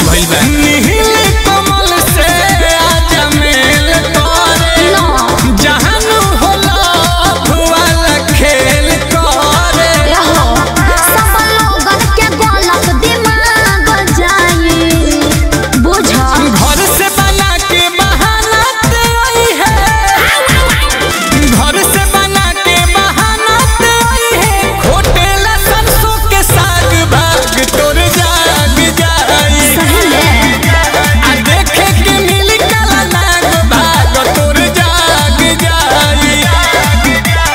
भइल बा नील कमल से आजा मेल करे जहानु होला भुवाला खेल करे रहो सब लोगन के गलत दिमाग जाई बुझ घर से बना के बहाना ते आई है घर से बना के बहाना ते आई है होटल सरसों के साग भाग तोर जाग जाई सही में आ देखे के मिली काला नाग भाग तोर जाग जाई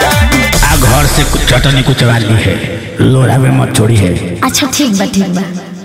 आ घर से कुछ चटनी कुछ वाली है लोढ़ा में मत छोड़ी है अच्छा ठीक बा ठीक बा